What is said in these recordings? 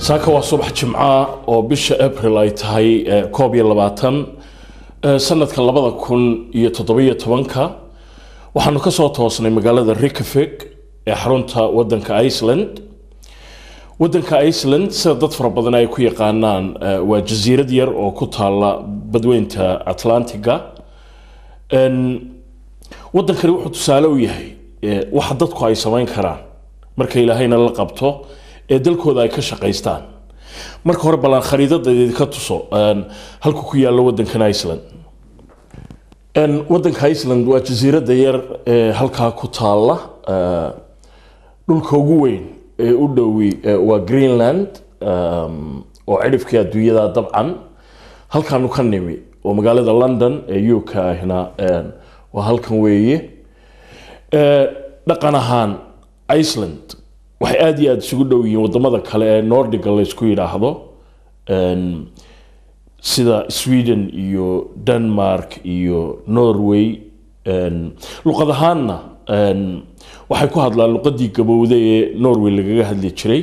saaka waa subax jimca oo bisha april ay tahay eh, koob iyo labaatan eh, sanadka labada kun iyo toddobiyo tobanka waxaanu ka soo toosnay magaalada Reykjavik ee xarunta wadanka Iceland wadanka Iceland sida dad fara badan ay ku yaqaanaan eh, waa jasiirad yar oo ku taala badweynta Atlantiga En, wadankani wuxuu tusaale u yahay eh, waxa dadku ay samayn karaan marka ilaahayna la qabto ee dalkooda ay ka shaqaystaan marka hore ballan khariidada idinka tuso en, halku ku yaallo wadankan Iceland En, wadanka Iceland waa jasiiradda yar ee halkaa ku taalla eh, dhulka ugu weyn ee u dhowi eh, waa Greenland um, oo cidhifkii adduunyada dabcan halkaanu ka nimi oo magaalada London ee UK ahna en, waa halkan weeye Eh, dhaqan ahaan Iceland waxay aad iyo aad isugu dhow yihiin wadamada kale ee Nordiga la isku yidhaahdo En, sida Sweden iyo Denmark iyo Norway En, luqad ahaanna en, waxay ku hadlaan luqadii gabowday ee Norway lagaga hadli jiray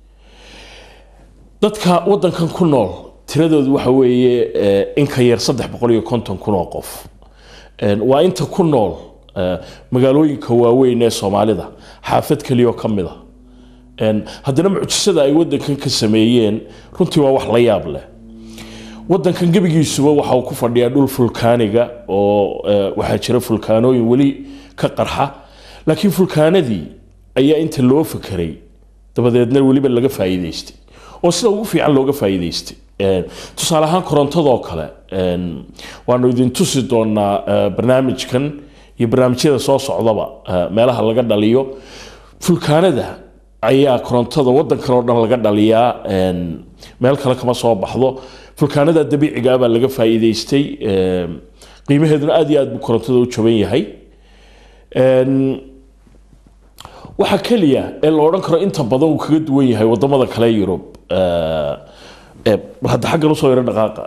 dadka wadankan ku nool tiradoodu waxa weeye eh, in ka yar saddex boqol iyo konton kun oo qof En, waa inta ku nool eh, magaalooyinka waaweyn ee soomaalida xaafad keliya oo ka mid a En, haddana mucjisada ay wadankan ka sameeyeen runtii waa wax la yaab leh wadankan gebigiisuba waxa uu ku fadhiyaa dhul fulkaaniga oo eh, waxaa jira fulkaanooyin weli ka qarxa laakiin fulkaanadii ayaa inta loo fakeray dabadeedna weliba laga faa'iidaystay oo sida ugu fiican looga faa'iidaystay En, tusaale ahaan korontadoo kale en, waanu idin tusi doonaa eh, barnaamijkan iyo barnaamijyada soo socdaba eh, meelaha laga dhaliyo fulkaanada ayaa korontada wadankan oo dhan laga dhaliyaa en, meel kale kama soo baxdo fulkaanada dabiiciga ah baa laga faa'iidaystay em, qiimaheeduna aad iyo aad buu korontada u jaban yahay En, waxa keliya ee la odhan karo inta badan uu kaga duwan yahay wadamada kale ee Yurub eh, eh, bal hadda xaggan usoo yaro dhaqaaqa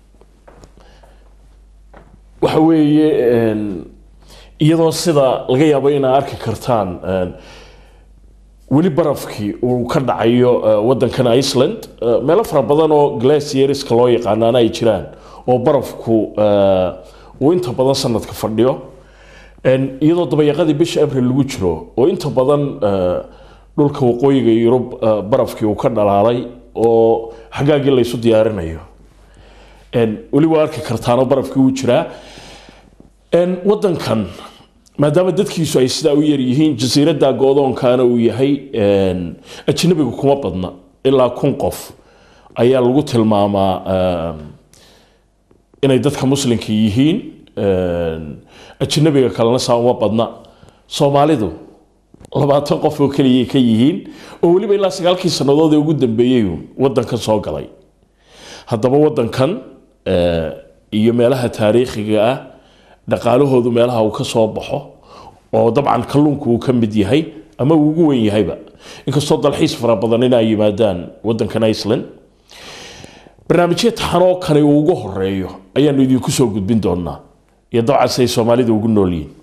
waxa weeye en, iyadoo sida laga yaabo inaa arki kartaan en, weli barafkii uu ka dhacayo eh, wadankan Iceland eh, meelo fara badan oo glacieriska loo yaqaanaana ay jiraan oo barafku eh, uu inta badan sanadka fadhiyo En, iyadoo dabayaqadii bisha abril lagu jiro oo inta badan eh, dhulka waqooyiga yurub eh, barafkii uu ka dhalaalay oo xagaagii laysu diyaarinayo En, weli waa arki kartaanoo barafkii wuu jiraa En, wadankan maadaama dadkiisu ay sidaa u yar yihiin jasiiradda go'doonkana uu yahay en, ajnabiga kuma badna ilaa kun qof ayaa lagu tilmaamaa em, inay dadka muslimka yihiin En, ajnabiga kalena saa uma badna soomaalidu labaatan qof oo keliyay ka yihiin oo weliba ilaa sagaalkii sannadood ee ugu dambeeyey uun wadankan soo galay haddaba wadankan eh, iyo meelaha taariikhiga ah dhaqaalahoodu meelaha uu ka soo baxo oo dabcan kalluunku uu ka mid yahay ama uu ugu weyn yahayba inkastoo dalxiis fara badan inay yimaadaan wadankan Iceland barnaamijyo taxan oo kani uu ugu horeeyo ayaanu idinku soo gudbin doonaa iyo dabcan siday soomaalida ugu nool yihiin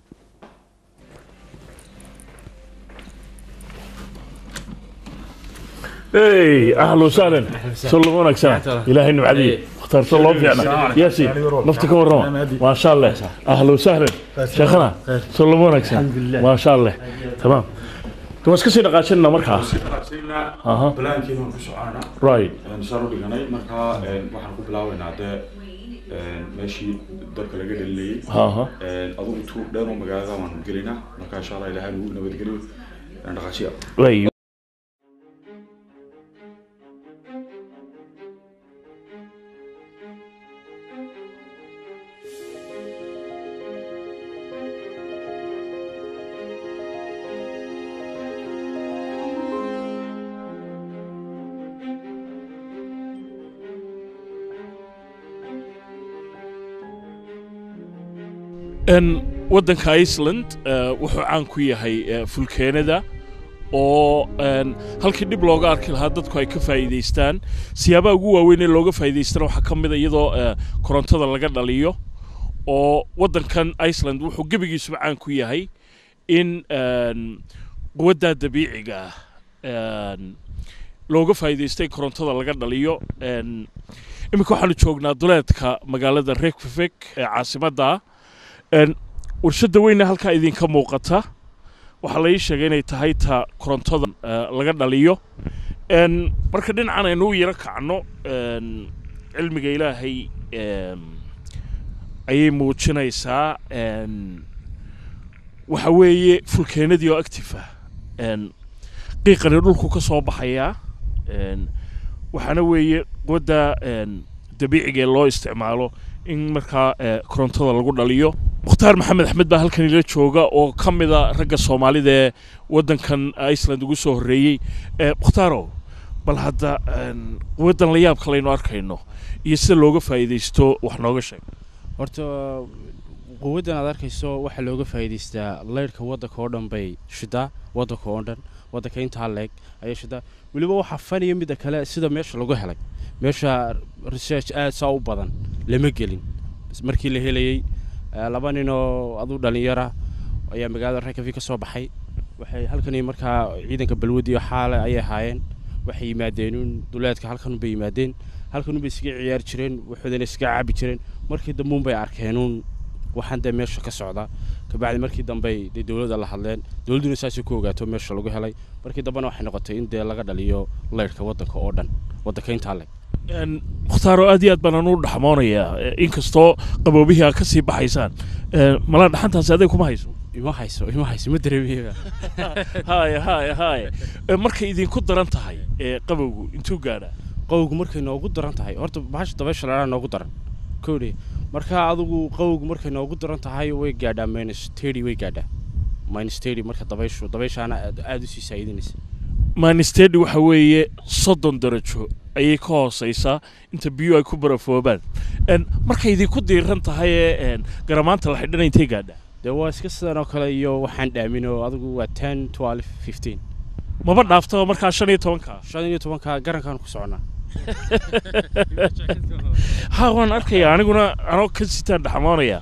hey ahlan wasahlan soo lama wanaagsana ilaahay nimcadiyo اخترت الله فينا ياسين نفتك ورما ما شاء الله اهلا وسهلا شيخنا سلمونك ما شاء الله تمام كما اسكسي نقاشنا مركا Aha. balaankiina waan ku soconaa right saan u dhiganay markaa waxaan ku bilaabaynaa dee meeshii dabka laga dhalinayay aha adugu tuur dheer oo magaalada waan gelinaa markaa insha allah ilaahay nagu nabadgeliyo dhaqaashiya way n wadanka Iceland eh, wuxuu caan ku yahay eh, fulkeenada oo een, halkii dhib looga arki lahaa dadku ay ka faa'iidaystaan siyaabaha ugu waaweyn ee looga faa'iidaystana waxaa ka mid a iyadoo eh, korontada laga dhaliyo oo wadankan Iceland wuxuu gebigiisuba caan ku yahay in een, quwadda dabiiciga ah een, looga faa'iidaystay korontada laga dhaliyo iminka waxaanu joognaa duleedka magaalada rekvivek ee caasimadda warshadda weyna halkaa idinka muuqata waxaa la ii sheegay inay tahay ta korontada laga dhaliyo marka dhinacan aynu u yaro kacno cilmiga ilaahay ayay muujinaysaa waxa weeye fulkeenadii oo active ah qiiqani dhulku ka soo baxayaa waxaana weeye quwadda dabiiciga ee loo isticmaalo in markaa korontada lagu dhaliyo mukhtaar maxamed axmed baa halkan ila jooga oo ka mida ragga soomaalida ee waddankan iceland ugu soo horreeyey mukhtaaro bal hadda quwaddan la yaabka laynu arkayno iyo sida looga faa'iidaysto wax nooga sheeg horta quwaddan aad arkayso waxaa looga faa'iidaystaa leyrhka waddanka oo dhan bay shidaa waddanka oo dhan waddanka intaa leeg ayay shidaa weliba waxaa faniya midda kale sida meesha lagu helay meesha research aad saa u badan lama gelin markii la helayey laba nin oo aduu dhallinyara ayaa magaalada rekavi ka soo baxay waxay halkani markaa ciidanka balwadi iyo xaale ayay ahaayeen waxay yimaadeen un duleedka halkanunbay yimaadeen halkanunbay iskaga ciyaari jireen waxoodana iskaga cabi jireen markii dambe unbay arkeenuun waxaan dee meesha ka socda kabacdi markii dambe dee dowladda la hadleen dowladduna saasay ku ogaato meesha lagu helay markii dambena waxay noqotay in dee laga dhaliyo leyrhka waddanka oo dhan waddanka intaa leg mukhtaaro aad iyo aad baan anu dhaxmoonayaa inkastoo qaboobihii aad ka sii baxaysaan malaa dhaxantaasi adeeg kuma hayso ima hayso ima hayso ma dareemiyaga haya haya haya markay idinku daran tahay qabowgu intuu gaadhaa qawowgu markay noogu daran tahay horta bahasha dabaysha ladhaa noogu daran kowdhe marka adugu qawowgu markay noogu daran tahay way gaadhaa minus thirty way gaadhaa minus thirty marka dabayshu dabayshaana aada usii saa'idinaysa manistedi waxa weeye soddon darajo ayay ka hooseysaa inta biyuhu ay ku barafoobaan markay idinku diiran tahay ee garamaanta la xidhana intay gaadhaa dee waa iska sidan oo kale iyo waxaan dhaamin oo adigu waa ten twelve fifteen maba dhaaftaba markaa shan iyo tobanka shan iyo tobanka garankaan ku soconaa ha waan arkaya aniguna anoo ka sitaan dhaxmoonaya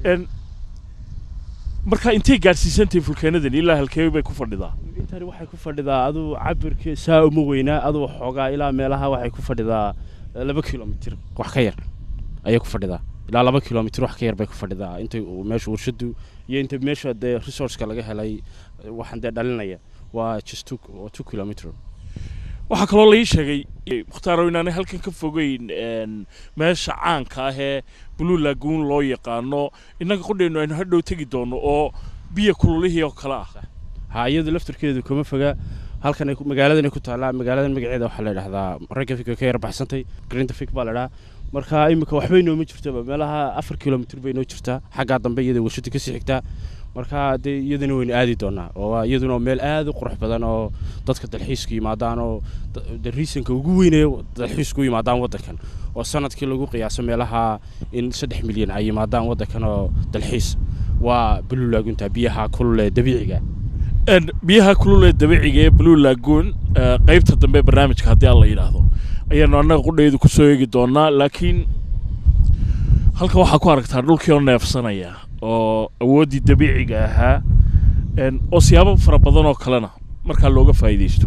marka intay gaadhsiisantahay fulkeenadan ilaa halkeebi bay ku fadhidaa intani waxay ku fadhidaa aduu cabirka saa uma weynaa aduu xoogaa ilaa meelaha waxay ku fadhidaa laba kilomitir wax ka yar ayay ku fadhidaa ilaa laba kilomitir wax ka yar bay ku fadhidaa intay meesha warshadu iyo inta meesha dee resourceka laga helay waxaan dee dhalinaya waa just two, two kilometer waxaa kaloo laii sheegay mukhtaaro inaanay halkan ka fogeyn meesha caanka ah ee blue lagoon loo yaqaano innaga qudheennu aynu hadhow tegi doono oo biyo kululihii oo kale ah ha iyadu laftarkeedu kuma foga halkan magaaladan ku taallaa magaaladan magaceeda waxaa la idhahdaa ragafik ka yar baxsantay grintafik baa la idhahaa marka imika waxbay nooma jirtaba meelaha afar kilomitr bay noo jirtaa xaggaa dambe iyada warshada kasii xigtaa marka dee iyadana waynu aadi doonaa oo iyaduna meel aad u qurux badan oo dadka dalxiisku yimaadaan oo riisanka ugu weynaya dalxiisku yimaadaan waddankan oo sanadkii lagu qiyaaso meelaha in saddex milyan ay yimaadaan waddankan oo dalxiis waa blue lagunta biyaha kulule dabiiciga biyaha kulul ee dabiiciga ee blue lagoon qaybta dambe barnaamijka haddii aan la yidhaahdo ayaanu annaga qudhaydu ku soo eegi doonaa laakiin halkan waxaa ku aragtaa dhulkii oo neefsanaya oo awooddii dabiiciga ahaa oo siyaabo fara badan oo kalena markaa looga faa'iidaysto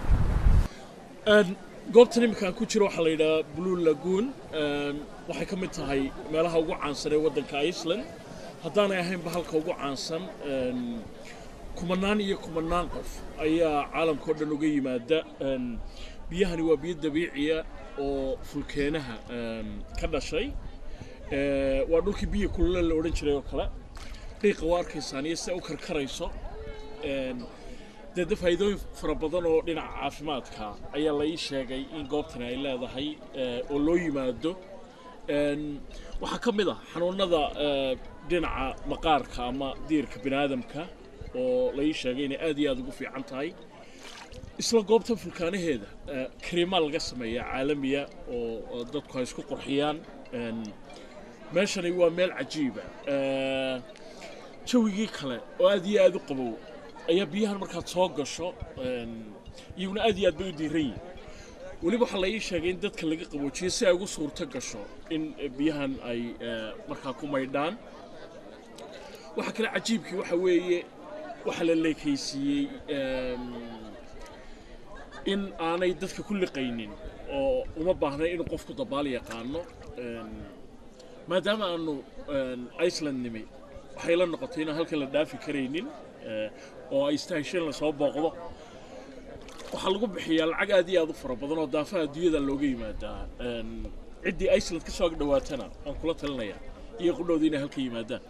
goobtan iminka aan ku jiro waxaa la yidhahaa blue lagoon waxay ka mid tahay meelaha ugu caansan ee waddanka iceland haddaanay ahaynba halka ugu caansan kumanaan iyo kumanaan qof ayaa caalamka o dhan uga yimaada biyahani waa biyo dabiiciya oo fulkeenaha ka dhashay waa dhulkii biyo kulule la odhan jiray oo kale qiiqa waa arkaysaan iyo sida u karkarayso dee de faa'iidooyin fara badan oo dhinaca caafimaadka ayaa la ii sheegay in goobtani ay leedahay oo loo yimaado waxaa ka mid ah xanuunada dhinaca maqaarka ama diirka bini aadamka oo la ii sheegay inay aad iyo aad ugu fiican tahay isla goobtan fulkaanaheeda kariimaa laga sameeyaa caalamiya oo dadku ay isku qurxiyaan meeshani waa meel cajiiba jawigii kale oo aad iyo aad u qabow ayaa biyahan markaad soo gasho iyaguna aad iyo aad bay u diiran yihin weliba waxaa la ii sheegay in dadka laga qaboojiyo si ay ugu suurto gasho in biyahan ay markaa ku maydhaan waxaa kale cajiibkii waxa weeye waxaa la leekaysiiyey in aanay dadka ku liqaynin oo uma baahna inuu qofku dabaal yaqaano Een, maadaama aanu een, iceland nimi waxay la noqotay inaan halkan la dhaafi karaynin ee, oo ay istahesheen lasoo booqdo waxaa lagu bixiyaa lacag aad iyo aad u fara badan oo daafaha adduunyada looga yimaadaa Een, ciddii iceland ka soo ag dhowaatana aan kula talinaya iyo qudhowda inay halka yimaadaan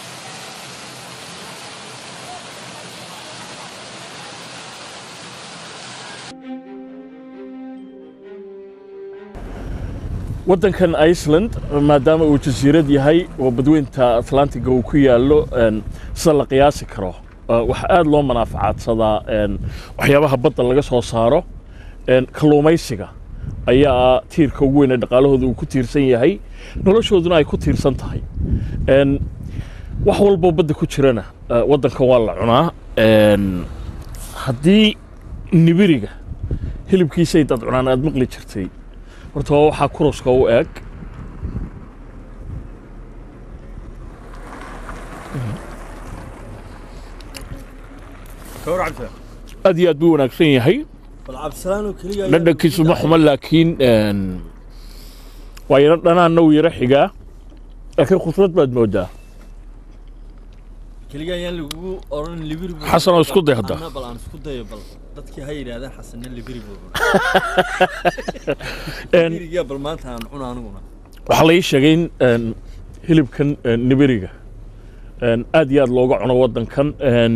waddankan iceland maadaama uu jasiirad yahay oo badweynta atlantiga uu ku yaallo een, sida la qiyaasi karo uh, waxaa aad loo manaafacaadsadaa een, waxyaabaha badda laga soo saaro een, kalluumaysiga ayaa tiirka ugu weyn ee dhaqaalahooda uu ku tiirsan yahay noloshooduna ay ku tiirsan tahay Een, wax walboo badda ku jirana uh, waddankan waa la cunaa Een, haddii nibiriga hilibkiisay dad cunaan aad maqli jirtay horta waa waxaa kuruska u eg aad iyo aad buu wanaagsan yahay bal cabdisalaanoo keliya dhadhankiisu ma xumo laakiin een, waa yaro dhanaanna uu yaro xigaa laakiin khudrad baad moodaa keliya ayaan lagugu oran libiri buu Xasan oo isku day hadda. Anna bal aan isku dayo bal dadkii ha yidhaahdaan xasanna libiri buu Een, libirigiya bal maanta aan cuna aniguna waxaa la ii sheegay in een, hilibkan een, nibiriga een, aad iyo aad looga cuno waddankan een,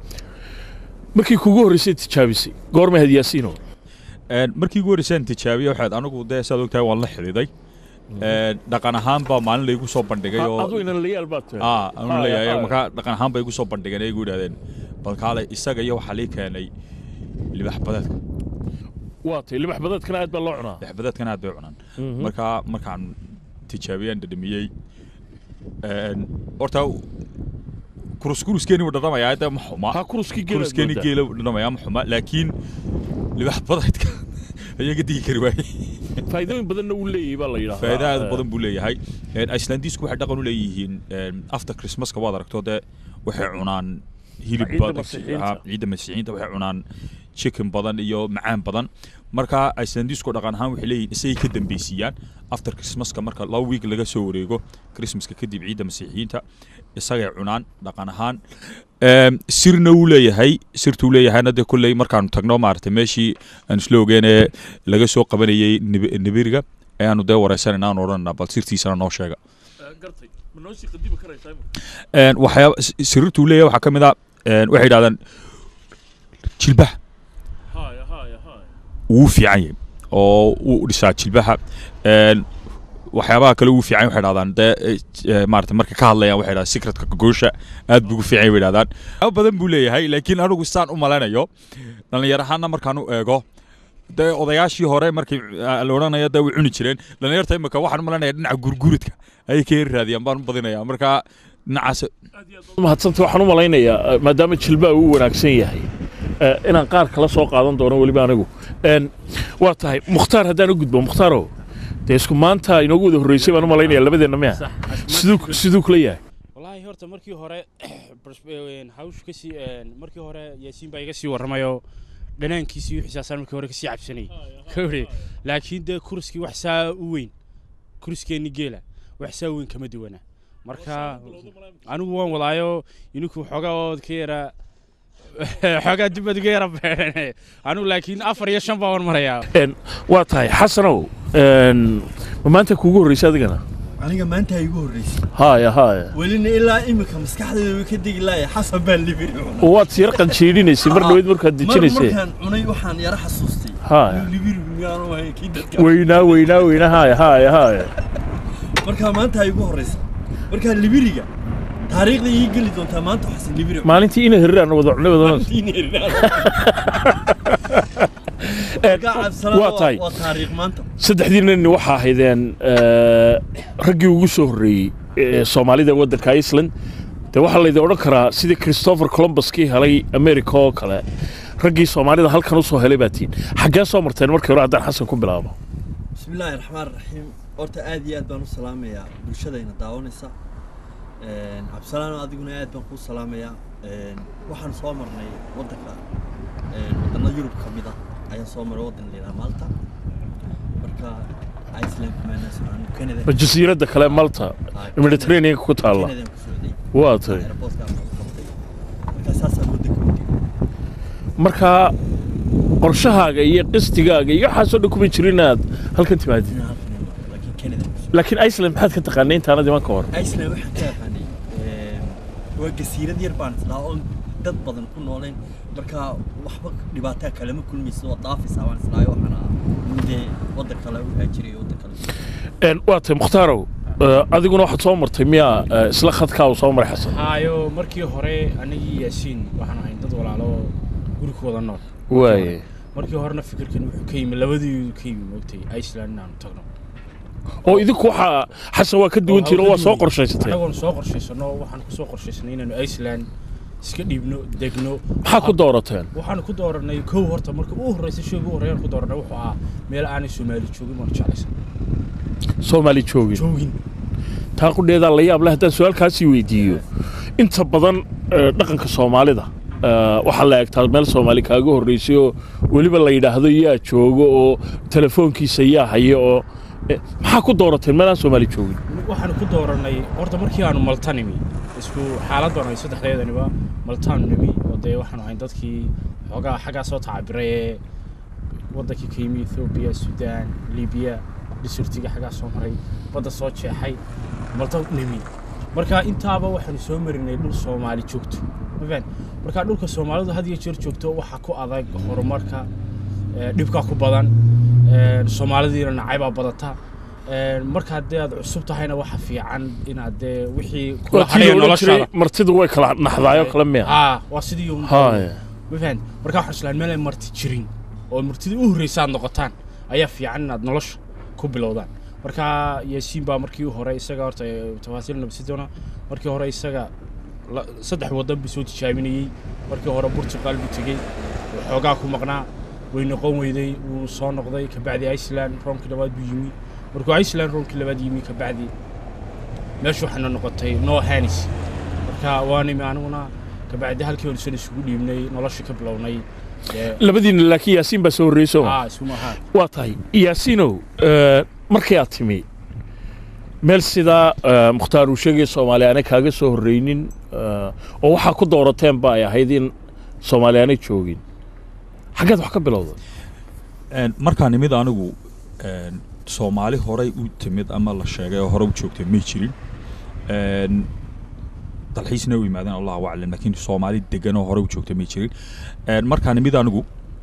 markii kugu horreysay tijaabisay goorma had yaasiino Een, markii ugu horreysaan tijaabiye waxaad anigu dee saad ogtahay waan la xidhiiday Een, dhaqan ahaan baa maalin laygu soo bandhigay oo aduu inan layaal baad tahay aa anu Haya, leeyahay haya. markaa dhaqan ahaan bay igu soo bandhigeen ay igu yidhahdeen bal kaale isaga iyo waxaa lii keenay libax badeedka waa tay libax badeedkana aad baa loo cunaa libax badeedkana aad bay u cunaan markaa markaan tijaabiyaan dhadhamiyey een, horta kuruskuruskeeni wuu dhadhamayaa de ma xuma ha kuruskii geela kuruskeeni geela wuu dhadhamayaa ma xuma laakiin libax badeedka ayaa ka digi kari waayey faa'iidooyin badanna uu leeyahay baa la yidhahdaa faa'iido aad u badan buu leeyahay Een, icelandiisku waxay dhaqan u leeyihiin een, after christmaska waad aragto dee waxay cunaan hilib Ciidda badan Masiixiyiinta. ah, ciidda masiixiyiinta waxay cunaan chicken badan iyo macaan badan marka icelandiisku dhaqan ahaan waxay leeyihiin isagay ka dambeysiiyaan after christmaska marka laba week laga soo wareego christmaska kadib ciidda masiixiyiinta isagay cunaan dhaqan ahaan Een, sirna uu leeyahay sirtuu leeyahayna dee kolley markaanu tagno maaragtay meeshii aan isla ogeenee laga soo qabanayey nib- nibiriga ayaanu dee wareysanayna aan odhanayna bal sirtiisana noo sheega gartay ma noo sii qadibi karaysaa imika Een, waxyaaba s- sirrituu leeyahay waxaa ka mid a een, waxay yidhahdaan jilbaha haya haya haya wuu fiican yahay oo wuu dhisaa jilbaha Een, waxyaabaha kale wuu fiican yahay waxay dhahdaan dee eh, eh, maarata marka ka hadlayaan waxay dhahdaan secretka gogoosha aad buu ugu fiican yahay bay dhahdaan waxyaaba badan buu leeyahay laakiin anigu saan u malaynayo dhalinyar ahaanna markaan u eego dee odayaashii hore markii ah, la odhanayo dee way cuni jireen dhalinyarta imika waxaan u malaynayaa dhinaca gurguridka ayay ka heri raadiyaan baan u badinayaa marka dhinacaas mahadsanta waxaan u malaynayaa eh, maadaama jilbaa uu wanaagsan yahay eh, inaan qaar kala soo qaadan doono weliba anigu Een, waa tahay mukhtaar haddaan u gudbo mukhtaaro dee isku maanta inoogu wada horreysay baan u malaynayaa labadeenna miya siduu siduu kula yahay wallaahi horta markii hore bars- een, hawshu kasii een, markii hore yaasiin baa iga sii warramayo dhanaankiisii wixiisaasaan markii hore kasii cabsanay kawri laakiin dee kuriskii wax saa u weyn kuriskeenni geela wax saa u weyn kama duwana marka anigu waan wadaayo ininku xoogaa ood ka yara xoogaa dibad uga yara beerane anigu laakiin afar iyo shan baa wan marayaa Een, waa tahay xasanow een, ma maanta kuugu horreysay adigana aniga maanta igu horreysay haya haya welina ilaa imika maskaxdayda way ka degi laaya xasan baa libiri cuna oo waad siyar qanjiidhinaysay mar dhaweyd markaad mar dejinaysay markaan cunay waxaan yara xasuustay Haa. inuu libiri miyaanu ahayn kii dadka weynaa weynaa weynaa haya haya haya markaa maanta igu horreysay markaa libiriga taariikhda ii geli doontaa maanta xasan libiri cuna. maalintii ina hirraan wada cunay wadana Markaa cabsanaada waa waa- tahay. waa taariikh maanta saddexdii nin waxaa ahaydeen eh, raggii ugu soo horreeyey ee soomaalida waddanka iceland dee waxaa laydin odhan karaa sidii christopher columbus kii helay america oo kale raggii soomaalida halkan usoo helay baa tihiin xaggee soo marteen markii hore haddaan xasan ku bilaabo بسم الله الرحمن الرحيم horta aad iyo aad baan u salaamayaa bulshadayna daawanaysa Een, cabdisalaan adiguna aad baan kuu salaamayaa Een, waxaan soo marnay waddanka een, waddanada yurub ka mid ah ayaan soo maray waddan la yidhaha malta marka iceland kumaana socon canada jasiiradda kale malta mediterranean ku taalla canadaan ku socday waa tahay airportkaa lagu qabtay marka saasaan waddanka u tegay marka qorshahaaga iyo qistigaaga iyo waxaasoo dhan kuma jirin inaad halkan timaadid inaan halkan imaado laakiin canadaan ku socday laakiin iceland maxaad ka taqaanay intaanad iman ka hor iceland waxaan ka yaqaanay een, waa jasiirad yar baan islaa oon dad badan ku noolayn marka waxba dhibaataa kalama kulmaysa waa daafaysaa baan islaayo waxaana dee waddan kale u haajiray waddan kale Een, waa tahay mukhtaarow eh, adiguna waxaad soo martay miyaa eh, isla khadkaa uu soo maray xasan haayo markii hore anigii yaasiin waxaan ahayn dad walaalo guri ku wada nool waaye markii horena fikirkan wuxuu ka yimi labadii ka yimi moogtay iceland inaanu tagno oo idinku waxaa xasan waa ka duwan jiro waa soo qorshaysatay anagoon soo qorshaysano waxaan ku soo qorshaysanay inaanu iceland iska dhiibno degno maxaa ku doorateen waxaan ku dooranay kow horta marka ugu horreysa shayga ugu horreeyaan ku dooranay wuxuu ahaa meel aanay soomaali joogin waanu jeclaysan soomaali joogin joogin taa qudheedaa la yaab leh haddaan su-aalkaasii weydiiyo inta badan eh, dhaqanka soomaalida eh, waxaa la egtaa meel soomaali kaaga horreysay oo weliba la yidhaahdo yaa joogo oo telefoonkiisa yaa haya oo eh, maxaa ku doorateen meel aan soomaali joogin waxaan ku dooranay horta markii aanu malta nimi isku xaalad baan ay saddexdeedaniba maltaanu nimi oo dee waxaanu ahayn dadkii xoogaa xaggaa soo tacabiray ee waddankii ka yimi ethoobiya suudaan libiya dhisurtiga xaggaa soo maray badda soo jeexay malta nimi marka intaaba waxaanu soo marinay dhul soomaali joogto ma fahan marka dhulka soomaalidu had iyo jeer joogto waxaa ku adag horumarka ee, dhibkaa ku badan ee, soomaalidiina nacaybaa badata ee, marka haddii aad cusub tahayna waxa fiican inaad dee wixii kula waa tii hadhaya la odhan jiray noloshaada martidu way kala naxdaayoo kale miya aa waa sidii un- haya ma fahan marka waxaan islaan meel ay marti jirin oo martidii u horreysa aad noqotaan ayaa fiican inaad nolosha ku bilowdaan marka yaasiin baa markii hore isaga horta ee, tafaasiil nabsidona markii hore isaga la- saddex waddan buu soo tijaabinayey markii hore burtuqaal buu tegey oo xoogaa ku maqnaa way noqon weyday wuu soo noqday kabacdi iceland roomkii labaad buu yimi markuu iceland roomkii labaad yimi kabacdi meeshu waxayna noqotay no hanis marka waa nimi aniguna kabacdi halkii hore san isugu dhiibnay nolosha ka bilownay dee labadiina laakiin yaasiin baa soo horreysay oo aa isuma ahaa waa tahay yaasiinow eh, markii aad timi meel sidaa eh, mukhtaar uu sheegaya soomaali aanay kaaga soo horreynin eh, oo waxaa ku doorateen ba ay ahayd in soomaali aanay joogin xaggeed wax ka bilowda Een, markaa nimid anigu een, soomaali horey u timid ama la sheegay oo hore u joogtay may jirin Een, dalxiisna u yimaadeen allahu aclam laakiin soomaali degan oo hore u joogtay may jirin Een, markaa nimid anigu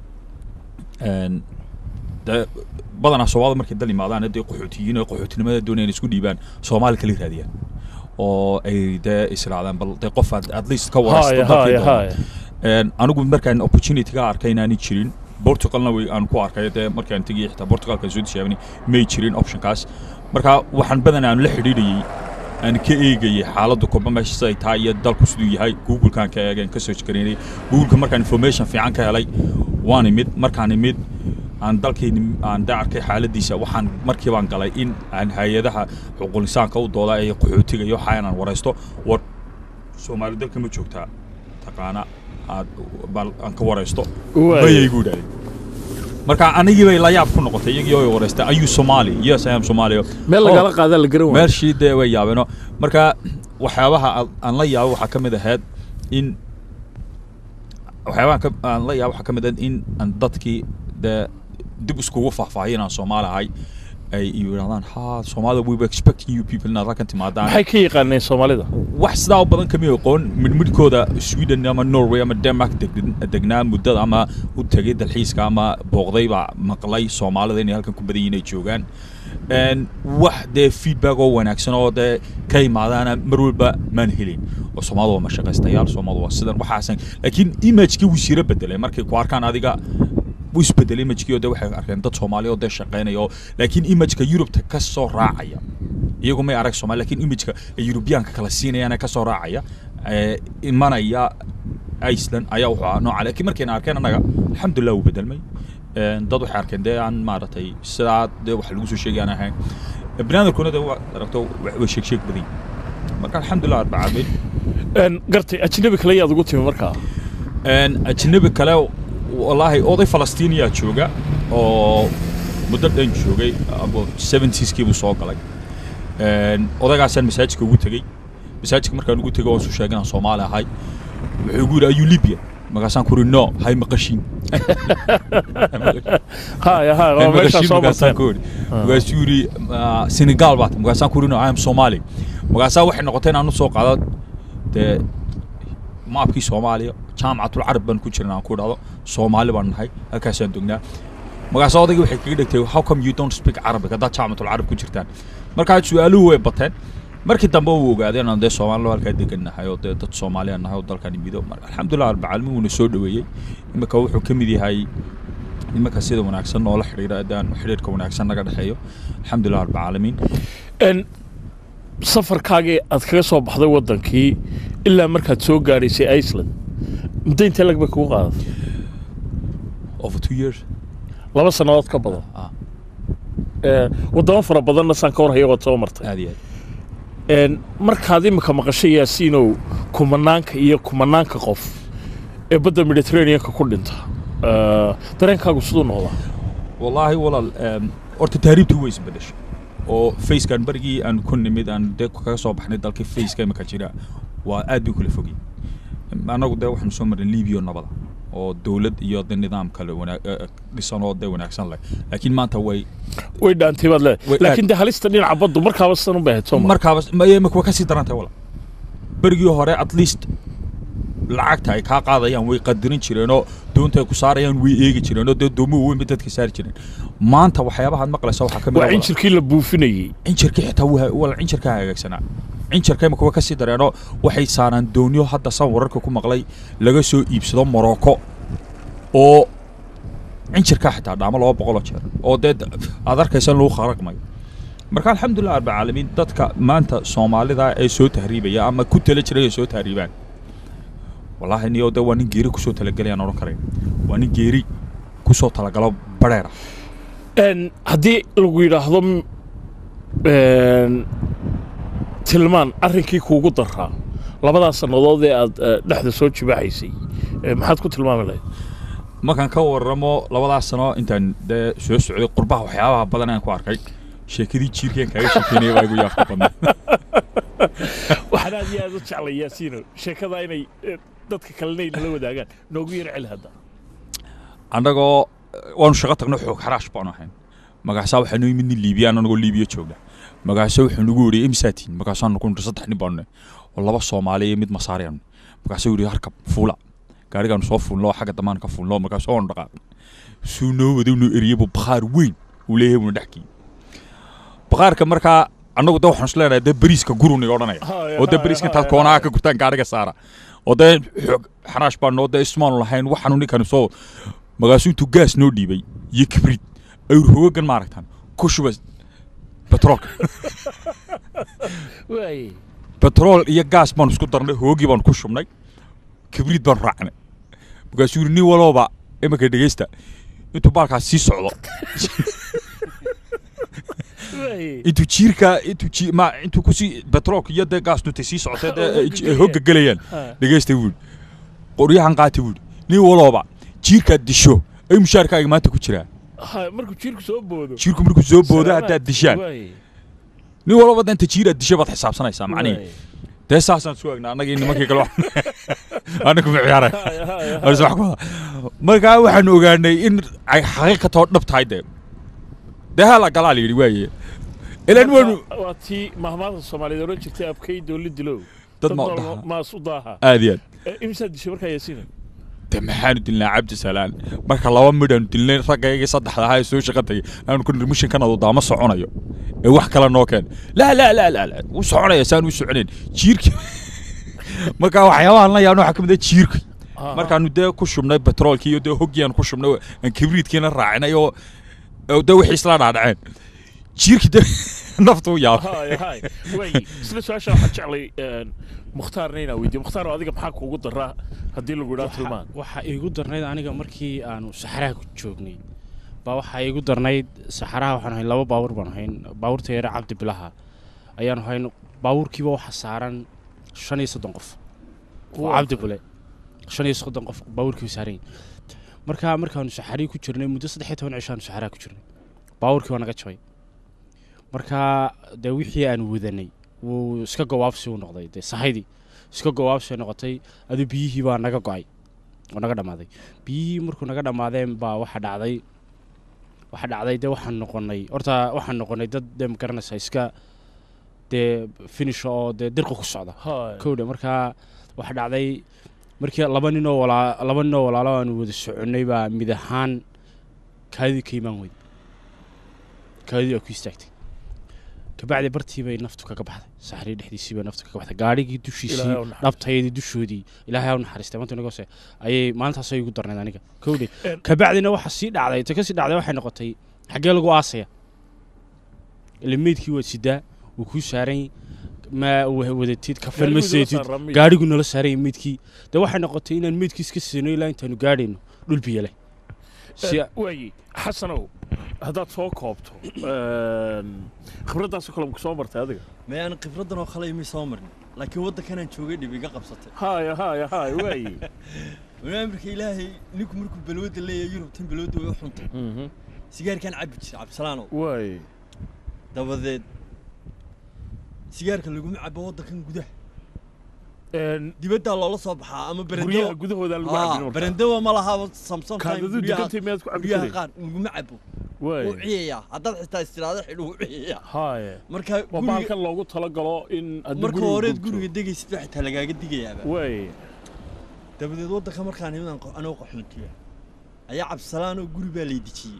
een, dee badanaa soomaalida markay dal yimaadaan dee qaxootiyiin oo qaxootinimada doonayaan isku dhiibaan soomaali kala raadiyaan oo ay dee israadaan bal dee qof aad at least ka waraysto haya dalkii haya doona. haya Een, anigu markaan opportunity ka arkay inaanay jirin portugalna way aan ku arkay dee markaan tegay xitaa portugalka soo tijaabinay may jirin optionkaas marka waxaan badanaa aan la xidhiidhayay aan ka eegayay xaaladda koba meesha siday tahay iyo dalku siduu yahay googlekaan ka eegeen ka search garaynay googleka markaan information fiican ka helay waan imid markaan imid aan dalkayni aan da arkay xaaladiisa waxaan markii baan galay in aan hay-adaha xuquuq insaanka u dooda ee qaxootiga iyo waxa inaan waraysto war soomaali dalka ma joogtaa taqaana aad bal aan ka waraysto Waay. mayay gu idhahdeen marka anigii bay la yaab ku noqotay iyagii oo waraystay are you somali yes i am somali meel lagala qaadaa la garan waayo meeshii dee way yaabeeno marka waxyaabaha aan- aan la yaabo waxaa ka mid ahayd in waxyaabaha ka- aan la yaabo waxaa ka mid ahayd in aan dadkii dee dib iskugu faahfaahiyin aan soomaali ahay ay yidhahdaan ha soomaalida we were expecting you people inaad halkan timaadaan maxay ka yaqaaneen soomaalida wax sidaa u badan kama aqoon midmidhkooda sweden ama norway ama denmark deg- degnaa muddada ama u tegay dalxiiska ama booqday baa maqlay soomaalida inay halkan ku badan yihiin ay joogaan Een, wax dee feedback oo wanaagsan oo dee ka imaadaana mar walba maan helin oo soomaalida waa mashaqaystayaal soomaalida waa sidan waxaasan laakiin imagekii wuu sira bedelay markay ku arkaan adiga wuu isbedelay imagekii oo dee waxay arkeen dad soomaali oo dee shaqaynaya oo laakiin imageka yurubta ka soo raacaya iyagu may arag soomaali laakiin imageka ay yurubiyaanka kala siinayaan ee ka soo raacaya ee imanaya iceland ayaa wuxuu ahaa nooca laakiin markayna arkeen annaga alxamdulilah wuu bedelmay Een, dad waxay arkeen dee aan maaragtay sidaa dee wax lagu soo sheegay aan ahayn banaadamkuna dee waa aragto wa- way sheeg sheeg badan yihiin. marka alxamdulilah arbacaabeyn Een, gartay ajnabi kale yaad ugu timi markaa Een, ajnabi kale wallaahi oday falastiiniyaa jooga oo muddo dhan joogay about seventieskii buu soo galay Een, odaygaasaan masaajidka ugu tegey masaajidka markaan ugu tegey waan su sheegay inaan soomaali ahay wuxuu igu yidhi ayuu libya markaasaan ku uri no hay maqashiin haya haya waa meeshaa soo marteen markaasuu yidhi "Ah, senegal baat markaasaan ku uri no i am somali markaasaa waxay noqotay inaan u soo qaado dee maabkii soomaaliya jaamacatul carab baan ku jirna aan ku dhahdo soomaali baan nahay halkaasaan dognaa markaasa odaygii waxay kaga dhigtay how come you don't speak arabic haddaad jaamacatul carab ku jirtaan markaa su-aaluhu way bateen markii dambe uu ogaaday inaan dee soomaalilo halkaa degan nahay oo dee dad soomaaliya nahay oo dalkan imido marka alxamdulilah arbacaalmin wuuna soo dhoweeyey imika wuxuu ka mid yahay nimanka sida wanaagsan oo la xidhiira adaan xidhiirka wanaagsan naga dhexeeyo alxamdulilah arbacaalamiin En, safarkaagii aad kaga soo baxday waddankii ilaa markaad soo gaadhaysay iceland muddo intee lag bay kugu qaadatay over two years laba sannadood ka badan ah Eh, waddamo fara badanna saan ka war hayagood soo martay aad iyo aad En, markaad imika maqashay yaasiinow kumanaanka iyo kumanaanka qof ee badda mediterraneanka ku dhinta eh, dareenkaagu siduu noqdaa wallaahi walaal em, horta taariibtii way isbedeshay oo facekan barigii aan ku nimid aan dee kaga soo baxnay dalkii faceka imika jira waa aad bay u kala fogay annagu dee waxaanu soo marnay libiya oo nabada oo dowlad iyo de nidaam kale wana- eh, eh, dhisan oo dee wanaagsan leh laakiin maanta way way dhaantay baad Way leedahay laakiin dee halista dhinaca baddu markaaba sidan u baahayd soo ma markaaba maye imika way kasii daran tahay walaal berigii hore at least lacagta ay kaa qaadayaan way qadirin jireenoo doonta ay ku saarayaan way eegi jireenoo dee doomuhu weyn bay dadka saari jireen maanta waxyaabahaad maqlaysa waxaa ka mid waa ah injirkii la buufinayey cinjirkii xitaa waa wala cinjirkaa hagaagsanaa cinjirka imika way kasii dareenoo waxay saaraan doonyo hadda san wararka ku maqlay laga soo iibsado morocco oo cinjirkaa xitaa dhaamo laba boqoloo jeer oo dee d- aad arkaysa in lagu kharaqmayo marka alxamdulilah arbacaalamiin dadka maanta soomaalida ee soo tahriibaya ama ku tala jiray ay soo tahriibaan wallaahi niyo de waa nin geeri kusoo talagelayaan odhan karayn waa nin geeri kusoo talagalo bareera En, haddii lagu yidhaahdo m- en, tilmaan arrinkii kuugu daraa labadaas sannadood ee aad eh, dhexda soo jibaaxaysay eh, maxaad ku tilmaami lahayd markaan ka waramo labadaas sano intaan dee soo socday qurbaha waxyaabaha badan aan ku arkay sheekadii jiirkeen kaaga sheekeynaya baa igu yaafta badnaa waxaan aad iyo aad u jeclay yaasiino sheekada inay eh, dadka kalena ay nala wadaagaan noogu yar celi hadda annagoo waanu shaqo tagno xoog xaraash baanu ahayn magaasaa waxaa noo yimid nin liibiyaan anagoo liibiya joogna magaasa wuxuu nagu yidhi imsaatiin magaasaanu ku nidhi saddex nin baanu nahay oo laba soomaali iyo mid masaariyan markaasuu yidhi harkab fuula gaarigaanu soo fuulno oo xagga dambaan ka fuulno markaasuu waanu dhaqaaqnay suu noo waday noo eriyeybu bakhaar weyn uu leeyahay buuna dhex geeyey bakhaarka markaa annagu de waxaanu isleenahay dee bariiska guruniga odhanaya oo dee bariiska intaad koonaha ka gurtaan gaariga saara oo dee xoog xaraash baan noo dee ismaanu lahayn waxaanu ninkani soo magaasuu intuu gaas noo dhiibay iyo kibrid ayuu hoogan maaragtaan ku shuba betroolka waay betrool iyo gaas baanu isku darnay hoogii baanu ku shubnay kibrid baanu raacnay markaasuu yidhi nin walooba iminka dhegeysta intuu baalkaas sii socdo waay intuu jiirka intuu ji ma intuu kusii betroolka iyo dee gaas nuntay sii socotay dee j- ay hogga gelayaan Ha. dhegeysta wuuli qoryahan qaata wuuli nin walooba jiirkaad disho ay mushaarkaaga maanta ku jiraa Ha, markuu jiirku soo boodo jiirku markuu soo boodo Salaamaad. haddaad dishaan Waay, nin walba danta jiiraad disho baad xisaabsanaysaa macnihi waay. dee saasaan isku egnaa annagii nimankii kale anagu ma ciyaaray Haya, haya, Aan is wax ku wada. markaa waxaanu ogaanay in ay xaqiiqatoo dhab tahay dee dee hala galaa la yidhi waaye ilan waynu Marka, waa tii mahmaada soomaaliyeed oran jirtay abkay dooli dilow dad ma nool dhaha maas u daaha aad iyo aad Eh, imsaad dishay markaa yaasiina de maxaanu dilnaa cabdi salaan marka laba midhaanu dilnay raggaygii saddexda ahaa ee soo shaqa tagay aanu ku nidhi mishinkan adu daama soconayo ee wax kale noo keen laa laa laa laa laa wuu soconaya saan u soconayn jiirki marka waxyaabahan la yaabna waxaa ka mid ah jiirka markaanu dee ku shubnay betroolkii iyo dee hoggiaan ku shubnay oo aan kibriidkiina raacinay oo oo dee wixii isla dhaadhaceen jiirki dee naftu yaab haya haya waay isla su-aasha waxaan jeclay een, mukhtaarna inaa weydiiyo mukhtaar oo adiga maxaa kuugu daraa haddii lagu idhaa tilmaan waxaa iigu darnayd aniga markii aanu saxaraha ku joognay baa waxaa iigu darnayd saxaraha waxaan ahayn laba baawur baan ahayn baawurta yare cabdi bilaha ayaan ahayn baawurkiiba waxaa saaran shan iyo soddon qof oo cabdi bule shan iyo soddon qof baawurkiiba saaran yihin markaa markaanu saxarii ku jirnay muddo saddex iyo toban cishaanu saxaraa ku jirnay baabuurkii waa naga jabay markaa dee wixii aan wadanay wuu iska gawaabsi u noqday dee sahaydii iska gawaabsi noqotay adu biyihii baa naga go-ay oo naga dhammaaday biyihii markuu naga dhammaadeen baa waxa dhacday waxa dhacday dee waxaan noqonay horta waxaan noqonay dad dee magaranaysa iska dee finisha oo dee dirqa ku socda Hay. kowdha markaa waxa dhacday markii laba ninoo walaa laba ninoo walaalo aanu wada soconnay baa mid ahaan kaadidii ka imaan weyday kaadidii waa ku istaagtay kabacdi bartii bay naftu kaga baxday saxrii dhexdiisii bay naftu kaga baxday gaadhigii dushiisii Ilaahay ha u naxariisto. dhabtayadii dushoodii ilaahay ha u naxariistay maanta inaga hoose ayay maalintaas ay igu darnayd aniga kowdhe En- kabacdina waxa sii dhacday ta kasii dhacday waxay noqotay xaggee lagu aasaya ile meydkii waad sidaa wuu kuu saaran ma wa- wadatid kafan ma Gaarigu idinla seetid saaraa meyd. gaadhigu nala saaranya meydkii de waxay noqotay inaan meydkii iska siino ilaa intaanu gaadhayno dhul biyo leh si waaye xasanow haddaad soo koobto een, khibraddaasoo kale maku soo martay adiga ma aan khibraddan oo kale imay soo marin laakiin waddankanaan joogay dhib iga qabsatay haya haya haya waaye walaal marka ilaahay ninku markuu balwada leeyahay yurubtan balwada way u xuntay Mhm. sigaarkaan cabbi jiray cabdisalaanow waaye dabadeed sigaarka laguma cabo waddankan gudaha Een, dibaddaa loola soo baxaa ama guryaha berendawa gudahooda lagu Ah, cabin markaa. berendawa ma laha samson kaadadu degantay miyaad ku cabi guryaha jiray qaar laguma cabo wuu waaye ciyayaa haddaad xitaa istiraado xidhu wuu ciyayaa haya marka waa guriga baalkan loogu talagalo in haddii marka guriga horeed gubto. guriga degaysid baa xitaa lagaaga digayaaba waaye dabadeed waddanka markaan imadan anoo qaxoontiya ayaa cabdisalaanoo guri baa lay dejiyey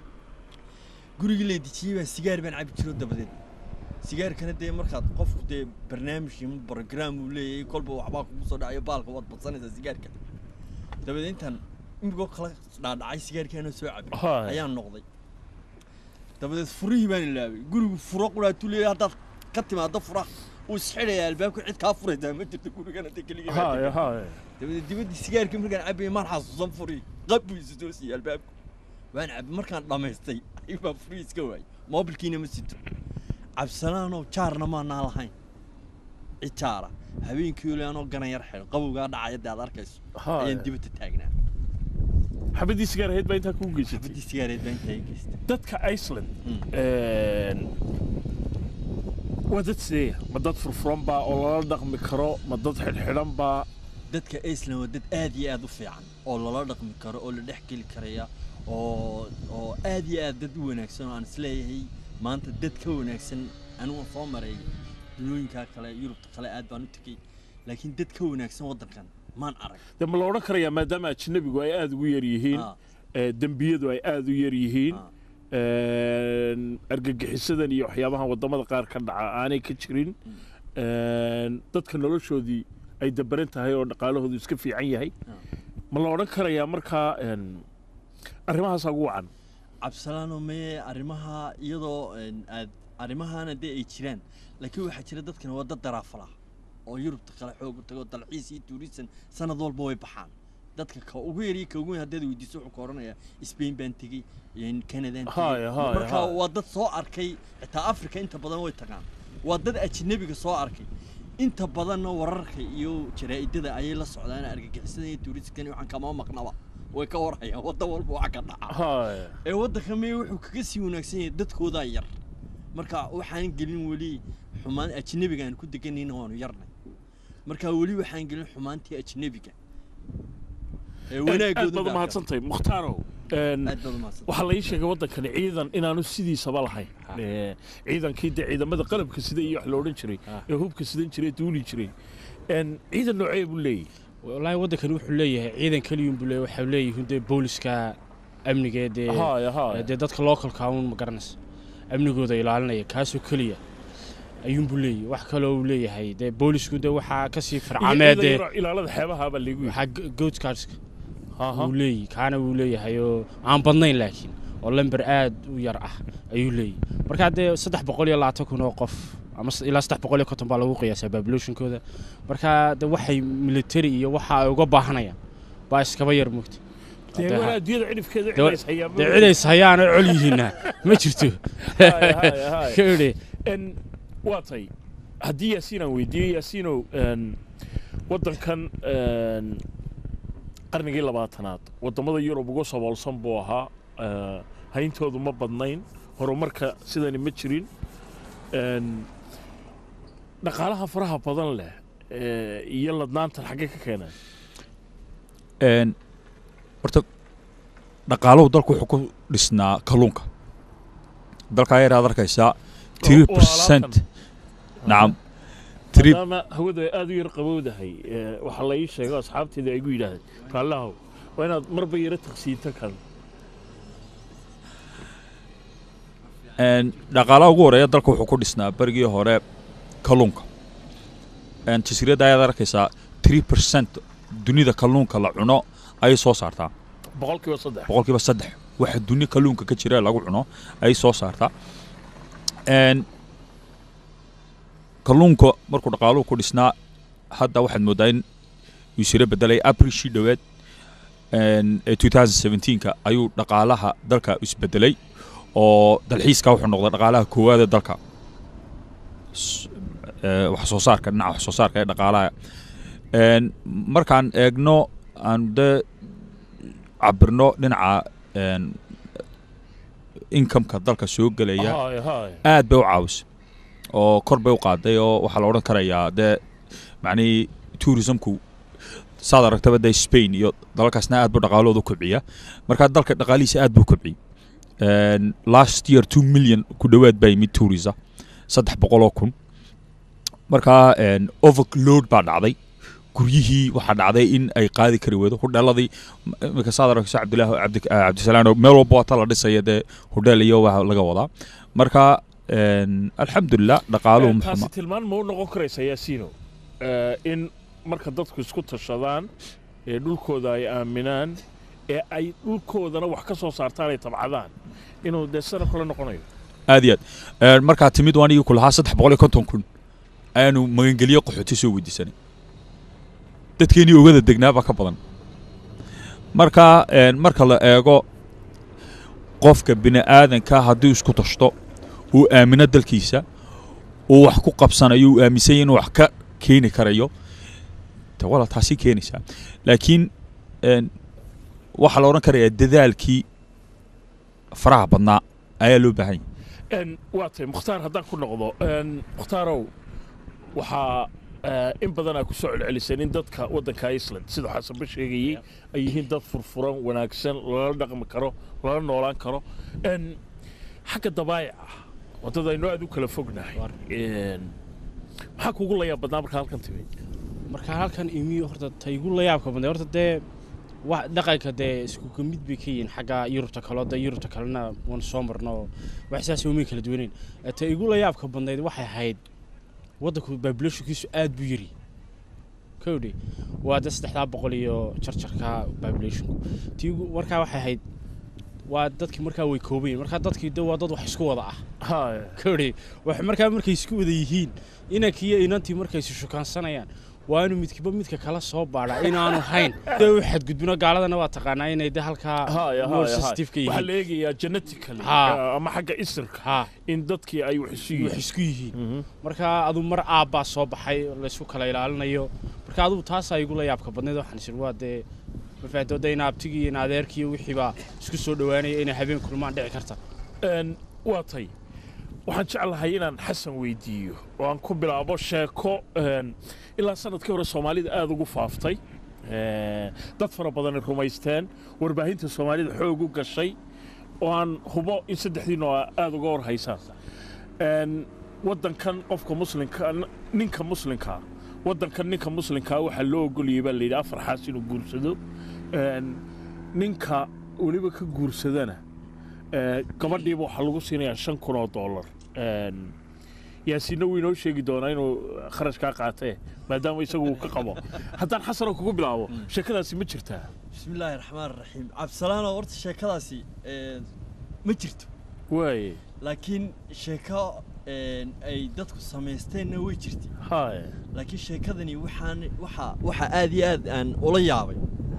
gurigii lay dejiyey baa sigaar baan cabi jiro dabadeed sigaarkana dee markaad qofku dee barnaamij iyo brograam uu leeyahay kolba waxbaa kugu soo dhacayo baalka waad badsanaysaa sigaarka dabadeed intaan imigoo kala dhaadhacay sigaarkaanoo soo cabay Hai. ayaan noqday dabadeed furihii baan ilaabay gurigu furo quraatuu leeyahay haddaad ka timaado furaha uu isxidhayaa albaabka cid kaa furaysaa ma jirto gurigana dee keligii baa haya haya dabadeed dibaddii sigaarkii markaan cabbayay maan xasuusan furi qab buu isu soo siiyey albaabku waan cabbay markaan dhammaystay ayuu baa furi iska waayey moobilkiina ma sito cabsalaanoo jaarna maanaa lahayn cid jaara habeenkii ole anoo ganan yar xidhan qabowgaa dhacaya dee aad arkayso Haya. ayaan dibadda taagnaa xabadii sigaar ahayd baa intaa kuu geysatay xabadii sigaareed baa intaa ii geystay dadka iceland Mm. een, waa dad sideeya ma dad furfuran baa oo lala dhaqmi karo ma dad xidhxidhan baa dadka iceland waa dad aad iyo aad u fiican oo lala dhaqmi karo oo la dhex geli karaya oo oo aad iyo aad dad u wanaagsan oo aan isleeyahay maanta dad ka wanaagsan anigu soo maray dunooyinkaa kale yurubta kale aad baan u tegey laakiin dad ka wanaagsan waddankan maan arag dee ma la odhan karayaa maadaama ajnabigu ay aada ugu yar yihiin Ah, ee, dembiyadu ay aada u yar yihiin ah. een, argagixisadan iyo waxyaabahan waddamada qaar ka dhaca aanay ka jirin een, dadka noloshoodii ay dabaran tahay oo dhaqaalahoodu iska fiican yahay Ah. ma la odhan karayaa markaa een, arrimahaasaa ugu wacan cabsalaano mee arrimaha iyadoo een, aad arrimahaana dee ay jiraan laakiin waxaa jira dadkan waa dad daraafala oo yurubta kale xoog u tago dalxiis iyo tuurisan sanad walba way baxaan dadka ka ugu yar iyo ka ugu weyn haddaad weydiiso wuxuu ka odhanayaa spain baan tegey een, canadaan Haya, haya, marka haya. waa dad soo arkay xitaa africa inta badan way tagaan waa dad ajnabiga soo arkay inta badanna wararka iyo jaraa'idada ayay la socdaan argagixisada iyo tuuriskani waxaan kama maqnaba way ka warhayaan waddan walba waxa ka dhaca haya ee waddanka mee wuxuu kaga sii wanaagsan yahay dadkoodaa yar marka waxaan gelin weli xumaan ajnabiga aan ku deganayna waanu yarnay marka weli waxaan gelin xumaantii ajnabiga ee aad wanaagooda baad baa umahadsantahay mukhtaaro een, aad baad umahadsan waxaa la ii sheegay waddankani ciidan inaanu sidiisaba lahayn Ha. Ee, ciidankii dee ciidamada qalabka sida iyo wax la odhan jiray Ha. ee hubka sidan jiray duuli jiray Een, ciidan noocee buu leeyahy wallaahi waddankani wuxuu leeyahay ciidan keliyun buu leeyahay waxay leeyihiin dee booliska amniga ee dee haya ee haya dee dadka localka un ma garanaysa amnigooda ilaalinaya kaasoo keliya ayuunbuu leeyahay wax kaloo uu leeyahay dee boolisku dee waxaa kasii Iyo farcamee ciidan dee yaroo ilaalada xeebaha baa lagu yidhi waxaa goatcarska Aha. uu leeyahy kaana wuu leeyahay oo aan badnayn laakiin oo lamber aad u yar ah ayuu leeyahy markaa dee saddex boqol iyo labaatan kun oo qof ama s- ilaa saddex boqol iyo konton baa lagu qiyaasaa populationkooda markaa de waxay military iyo waxa ay uga baahanayaan baa iskaba yar mugta dee Dee- walaa adduunyada cidhifkeeda dee- cidays hayaa dee cidays hayaan oo col yihiinna ma jirto Haya, haya, haya. ka idhi Een, waa tay haddii yaasiin aan weydiiyo yaasiinow een, waddankan een, qarnigii labaatanaad waddamada yurub ugu saboolsan buu ahaa eh, hayntoodu ma badnayn horumarka sidani ma jirin Een, dhaqaalaha faraha badan leh eh, iyo ladnaantan xaggee ka keeneen Een, horta dhaqaaluhu dalku wuxuu ku dhisnaa kalluunka dalka ayaad arkaysaa three waa percent alaabtan. nacam three maadaama hawadu ay aada u yar qabowdahay eh, waxaa la ii sheego asxaabteeda ay gu yidhaahdeen raallahow waa inaad marba yaro taqsiinto kan Een, dhaqaalaha ugu horeeya dalka wuxuu ku dhisnaa berigii hore kalluunka Een, jasiiradda ayaad arkaysaa three percent dunida kalluunka la cuno ayay soo saartaa boqolkiiba saddex boqolkiiba saddex waxa duni kalluunka ka jira ee lagu cuno ayay soo saartaa Een, kalluunka markuu dhaqaaluhu ku dhisnaa hadda waxaad moodaa in uu siro bedelay abrishii dhoweed Een, ee 2017ka ayuu dhaqaalaha dalka isbedelay oo dalxiiska wuxuu noqday dhaqaalaha koowaad ee dalka S- ee, wax soo saarka dhinaca wax soo saarka ee dhaqaalaha Een, markaan eegno aan de cabirno dhinaca een, incomeka dalka soo gelaya Haay, haay. aad bay u caawisa oo kor bay u qaaday oo waxaa la odhan karayaa dee macnihii tourismku saad aragtaba dee spain iyo dalalkaasna aad buu dhaqaalahooda u kobciya marka dalka dhaqaalihiisa aad buu u kobciyey Een, last year two million ku dhowaad baa yimid tourisa saddex boqol oo kun marka een, overload baa dhacday guryihii waxaa dhacday in ay qaadi kari weydo hudheeladii iminka saad aragto cabdilaahi cabdi cabdisalaan oo meel walba waata la dhisaya dee hudheel iyo waa laga wadaa marka een, alxamdulilah dhaqaaluhu Eh, muxuma taasi tilmaan ma u noqon karaysa yaasiino Eh, in marka dadku isku tashadaan ee dhulkooda ay aaminaan ee ay dhulkoodana wax ka soo saartaan ay tabcadaan inuu dee sana kale noqonayo aad iyo aad Een, markaa timid waan igi ku lahaa saddex boqol iyo konton kun ayaanu magangelyo qaxooti soo weydiisanay dadkeenii ogada degnaa baa ka badan marka een, marka la eego qofka bini aadanka hadduu isku tashto uu aamino dalkiisa uu wax ku qabsanayo uu aaminsan yahay inuu wax ka keeni karayo de wala taasi keenaysaa laakiin een, waxaa la odhan karayaa dadaalkii faraha badnaa ayaa loo baahan yahay En, waa tahay mukhtaar haddaan ku noqdo En, mukhtaarow waxaa eh, in badan aa ku soo celceliseen in dadka waddanka iceland sida xasanba sheegayey ay yihiin dad furfuran wanaagsan lala dhaqmi karo lala noolaan karo En, xagga dabaayaca waddada aynu aad u kala fognahay En, maxaa kugu layaab badnaa markaa halkan timid marka halkan imiyo horta ta igu la yaabka badnay horta dee wax dhaqanka dee isku ka mid bay ka yihiin xagga yurubta kaleo dee yurubta kalena waan soo marno wax saas umay kala duwaneyn Eh, ta igu la yaabka badnayd waxay ahayd waddanku populationkiisu aad buu yiri kowdhi waa dee saddexdaa boqol iyo jarjarka populationku ti igu markaa waxay ahayd waa dadkii markaa way kooban yihiin markaa dadkii de waa dad wax isku wada ah haya kori wax markaa markay isku wada yihiin inankii iyo inantii markay isu shukaansanayaan waa inuu midkiiba midka kala soo baadhaa inaanu hayn dee u xadgudbino gaaladana waa taqaanaa inay de halkaa haya more haya sensitive ka haya waxaa yihiin la eegayaa genetically Ha. eh, ama xagga isirka ha in dadkii ay wax isu wax yihiin isku yihiin Mhm. marka aduu mar aabbaa soo baxay laysku kala ilaalinayo marka adugu taasaa igula yaabka badnayd waxaan isir waa dee mafaahdo de ina abtigii iyo ina adeerkii iyo wixiibaa isku soo dhowaanaya inay habeen kulmaan dhici karta En, waa tay waxaan jeclahay inaan xasan weydiiyo oo aan ku bilaabo sheeko en, ilaa sanadkii hore soomaalida aada ugu faaftay Eh, dad fara badani rumaysteen warbaahinta soomaalida xoog u gashay oo aan hubo in saddexdiina oo aada uga war haysaan En, waddankan qofka muslimka ninka muslimkaa waddankan ninka muslimkaa waxaa loo ogolayay baa layidhi afar xaas inuu guursado En, ninka weliba ka guursadana Eh, gabadhiiba waxaa lagu siinayaa shan kun oo dollar En, yaasiinna wuu inoo sheegi doonaa inuu kharash kaa qaatee maadaama isagu uu ka qabo haddaan xasanoo kugu bilaabo sheekadaasi ma jirtaa بسم الله الرحمن الرحيم عبد السلام horta sheekadaasi ee, ma jirto waaye laakiin sheeko ee, ay dadku samaysteenna way jirtay haya laakiin sheekadani waxaan waxa waxa aad iyo aad aan ula yaabay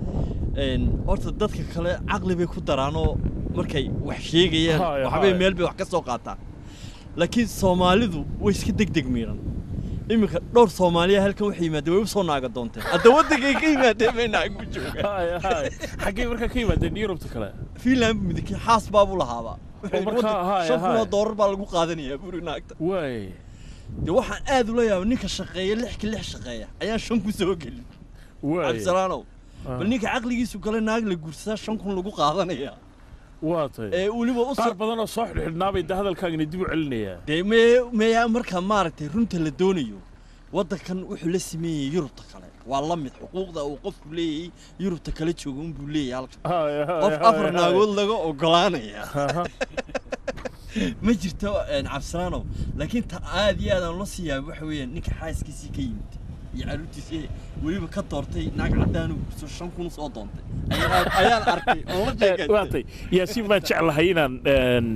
een horta dadka kale caqli bay ku daraanoo markay wax sheegayaan Haya, waxbay haya. meel bay wax ka soo qaataan laakiin soomaalidu way iska degdeg miiran iminka dhowr soomaaliya halkan waxay yimaadeen way u soo naaga doonteen hadda waddankay ka yimaadeen bay naaga ku joogaan Haya, haya. xaggee markaa ka yimaadeen yurubta kale finland buu midakii xaas baabuu lahaaba Oo markaa, haya, shan kun oo haya. doolar baa lagu qaadanayaa buri naagta waay dee waxaan aad ula yaaba ninka shaqeeya lixka lix shaqeeya ayaan shan kun soo gelin waay cabdisalaanow Ah. bal ninka caqligiisu gale naag la guursadaa shan kun lagu qaadanaya waa tay ee weliba u qaar soo badan oo soo xidhxidhnaabay da hadalkaagani dib u celinayaa dee mee meeyaa marka maaragtay runta la doonayo waddankan wuxuu la sameeyey yurubta kale waa la mid xuquuqda uu qofku leeyahay yurubta kale jooga unbuu leeyahay halkan Haya, haya, qof haya, afar haya. naagood laga ogolaanaya Aha. ma jirto een, cabdisalaanow laakiin ta aad iyo aad aan la sii yaabay waxa weeyaan ninka xaaskiisii ka yimid iyo carruurtiisii weliba ka doortay naag caddaanu gurso shan kun soo doontay ayaan ayaan arkay oon la waa sheegaystay tay yaasiin baan jeclahay inaan een,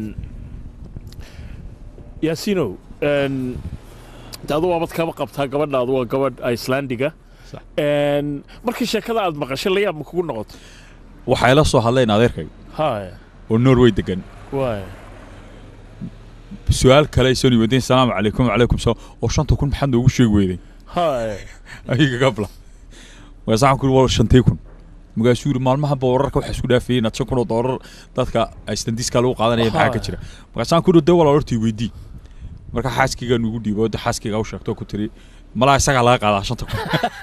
yaasiinow een, de adu waabad kaba qabtaa gabadhaadu waa gabadh icelandiga Sax. Een, markii sheekada aad maqashay la yaab ma kugu noqoto waxay la soo hadleen adeerkay haya oo norway degan waay su-aal kale soo yimaadeen salaamu calaykum wacalaykum salaam oo shanta kun maxaad noogu sheegi weyday haya ayaga gabla waasaxan kuri waa shantii kun markaasuu yidhi maalmahanba wararka waxaa isku dhaafayay inaad shan kun oo doolar dadka istandiska lagu qaadanaya maxaa ka jira markaasaan ku yidhi dee walaal hortii weydii marka xaaskaygaa nugu dhiibo oo dee xaaskaygaa u sheegto ku tiri malaa isagaa laga qaadaa shanta kun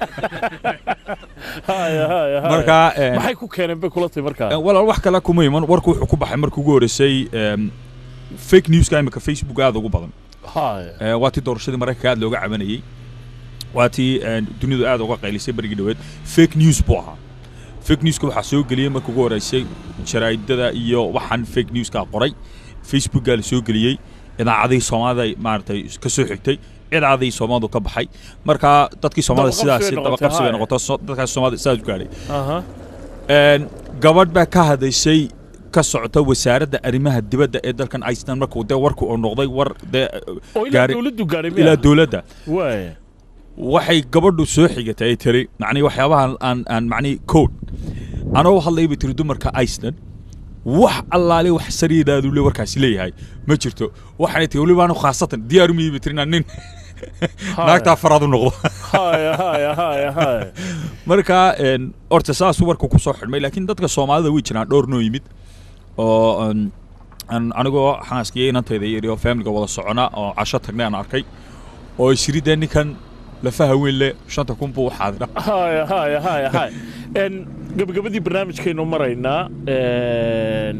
haya haya haya marka een, maxay ku keeneen bay kula tahay markaa een, walaal wax kale kuma iman warku wuxuu ku baxay markii ugu horreysay een, fake newska imika facebook aad ugu badan haya Ee, waa tii doorashadii maraykanka aad looga cabanayey waa tii een, dunidu aad uga qaylisay berigii dhoweed fake news buu ahaa fake newska waxaa soo geliyey markii ugu horreysay jaraa'idada iyo waxaan fake newska qoray facebookaa la soo geliyey idaacadihii soomaalida maaragtay ka soo xigtay idaacadihii soomaalidu ka baxay marka dadkii soomaalida Dabaqabsi bay sidaasi noqotay, dabaqabsi bay haa. noqoto so- dadkaas soomaalida sidaas u gaadhay aha Een, gabadh baa ka hadashay ka socota wasaaradda arrimaha dibadda ee dalkan iceland markuu dee warku uu noqday war dee oo ilaa gaari- dawladdu gaadhay ilaa miya dowladda waay waxay gabadhu soo xigatay ay tiri macnii waxyaabaha aan aan macnii code anoo hadlay bay tiri dumarka iceland wax allaale wax sariidaadu le warkaasi leeyahay ma jirto waxay tiri weliba anu khaasatan diyaar umiyey bay tiri inaan nin naagtaa faraad u noqdo haya haya haya haya marka een, horta saasuu warka ku soo xidhmay laakiin dadka soomaalida way jiraan dhowr noo yimid oo een, aan anigoo xaaskiyo inantayda yidhi oo faamiliga wada socona oo casho tagnay aan arkay oo isiri dee ninkan lafaha weyn le shanta kun buu u xaadira haya haya haya haya n gabagabadii barnaamijkaynu maraynaa n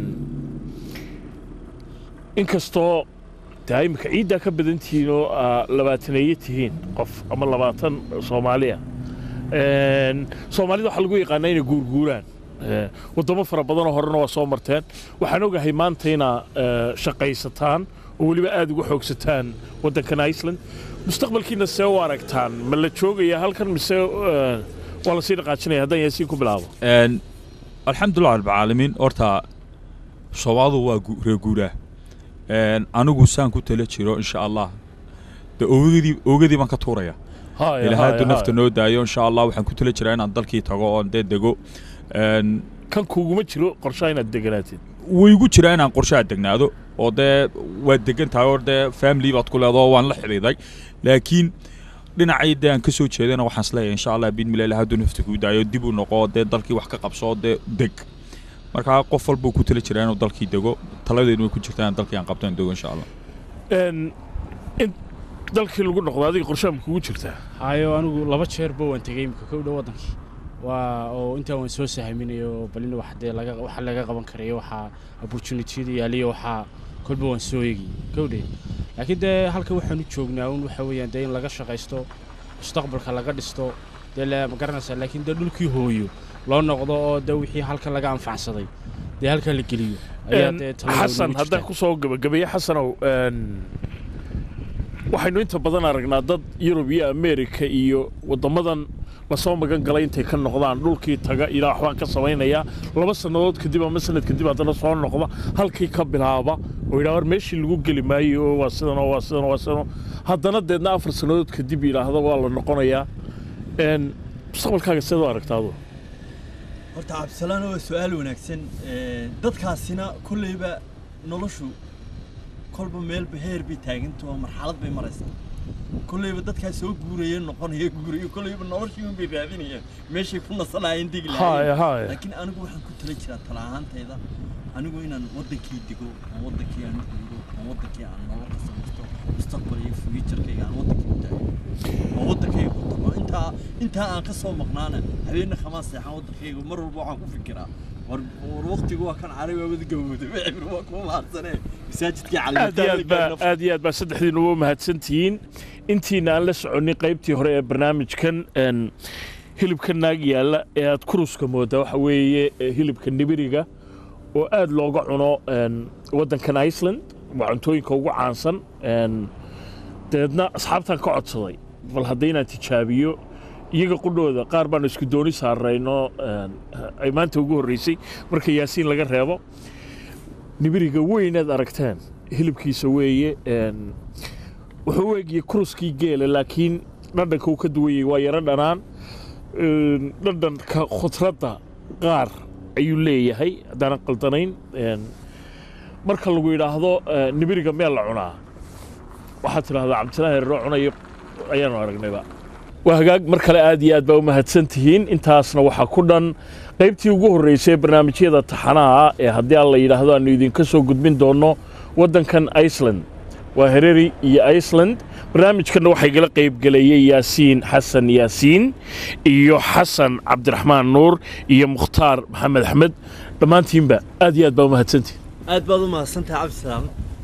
inkastoo daa imika ciiddaa ka badan tihiin oo aa labaataneeye tihiin qof ama labaatan soomaaliya n soomaalida waxaa lagu yaqaanaa inay guurguuraan Eh, waddamo fara badanoo horena waa soo marteen waxaan ogahay maanta inaa eh, shaqaysataan oo weliba aad uga xoogsataan waddankan iceland mustaqbalkiina see u aragtaan ma la joogaya halkan mise eh, waa lasii dhaqaajinaya haddaan yaasiin ku bilaabo Een, alxamdulilah rabbilcaalamiin horta soomaalidu waa gu- reer guuraa Een, anigu saan ku tala jiro insha allah de ogadii ogadii baan ka tuuraya Haya, ilaahay hadduu haya, nafta haya. noo daayo insha allah waxaan ku tala jiraa inaan dalkii tago oon dee dego Een, kan kuguma jiro qorshaha inaad deganaatid way igu jiraa inaan qorshaha degnaado oo dee waad degan tahay oo dee family baad ku leedaho waan la xidhiiday laakiin dhinacay dee aan ka soo jeedana waxaan isleeyahay insha allah bidmila ilaah hadduu nafta kuu daayo dib u noqo dee dalkii wax ka qabso dee deg marka qof walbuu ku tala jiraa inuu dalkii dego taladeedu way ku jirtaa in dalkii aan qabto in dego insha allah n in dalkii lagu noqdo adiga qorshaha ma kugu jirtaa hayo anigu laba jeerba waan tegey imika kow dhow waddankii waa oo intaa waan soo sahaminayo balin wax dee laga waxa laga qaban karayo waxaa opportunitiyada yaaliyo waxaa kolba waan soo eegiyey kowdhe laakiin dee halka waxaan u joognaa un waxa weeyaan dee in laga shaqaysto mustaqbalka laga dhisto dee la ma garanaysaa laakiin dee dhulkii hooyo loo noqdo oo dee wixii halka laga anfacsaday dee halkaa la geliyo ayaa Een, dee talada xasan ugu haddaan jirtaa. ku soo gabagabeeye xasanow n waxaynu inta badan aragnaa dad yurub iyo amerika iyo waddamadan lasoo magan galay intay ka noqdaan dhulkii taga ilaa waxbaan ka samaynayaa laba sannadood kadib ama sanad kadib haddana soo noqda halkii ka bilaaba oo yidhaha war meeshii lagu geli maayo oo waa sidan oo waa sidan oo waa sidan oo haddana deedna afar sannadood kadib yidhaahda waa la noqonayaa n mustaqbalkaaga seed u aragtaadu horta cabdisalaan waa su-aal wanaagsan Ee, dadkaasina kolleyba noloshu kolba meelba heer bay taaganta oo marxalad bay maraysaa kolleyba dadkaa soo guuraya noqonaya guuraya kolleyba noloshii un bay raadinayaan meeshay ku nasanayeen degi Haya, lahaayeen haya. laakiin anigu waxaan ku tala jiraa tala ahaantayda anigu inaan wadankii dego aan wadankii aan guuro aan wadankii aan nolol ka samaysto mustaqbal iyo fuujarkayga aan wadankii u taago oo wadankayga ku tago intaa intaa aan ka soo maqnaana habeenna khamaa seexan wadankayga mar walba waxaan ku fikiraa war war waqtigu waa kan cari waa wada gabowda wixii waa kuma mahadsanee masaajidkii aad iyo aad baa calimataa aad iyo aad baa saddexdiina ugu mahadsantihiin intiina aan la soconin qaybtii hore ee barnaamijkan een, hilibka naag yaalla ee aad kuruska moodaa waxa weeye ee hilibka nibiriga oo aad looga cuno een, waddankan iceland waa cuntooyinka ugu caansan een, dabeedna asxaabtaan ka codsaday bal hadda inaan tijaabiyo iyaga qudhooda qaar baanu isku dooni saarayno een, ay maanta ugu horreysay marka yaasiin laga reebo nibiriga weynaad aragteen hilibkiisa weeye een, wuxuu u egiyey kuruskii geela laakiin dhadhanka uu ka duwan yahay waa yaro dhanaan een, dhadhanka khudradda qaar ayuu leeyahay haddaanan qaldanayn een, marka lagu yidhaahdo eh, nibiriga meel la cunaa waxaad tidhahdaa cabdilaahi rero cunayo ayaanu aragnayba waa hagaag mar kale aad iyo aad baa u mahadsan tihiin intaasna waxaa ku dhan qaybtii ugu horreysay ee barnaamijyada taxanaha ee haddii aan la yidhaahdo aanu idinka soo gudbin doonno waddankan iceland waa hereri iyo iceland barnaamijkanna waxaa igala qaybgelayay yaasiin xasan yaasiin iyo xasan cabdiraxmaan nuur iyo mukhtaar maxamed axmed dhammaantiinba aad iyo aad baa u mahadsantihiin aad baad u mahadsantahay cabdisalaam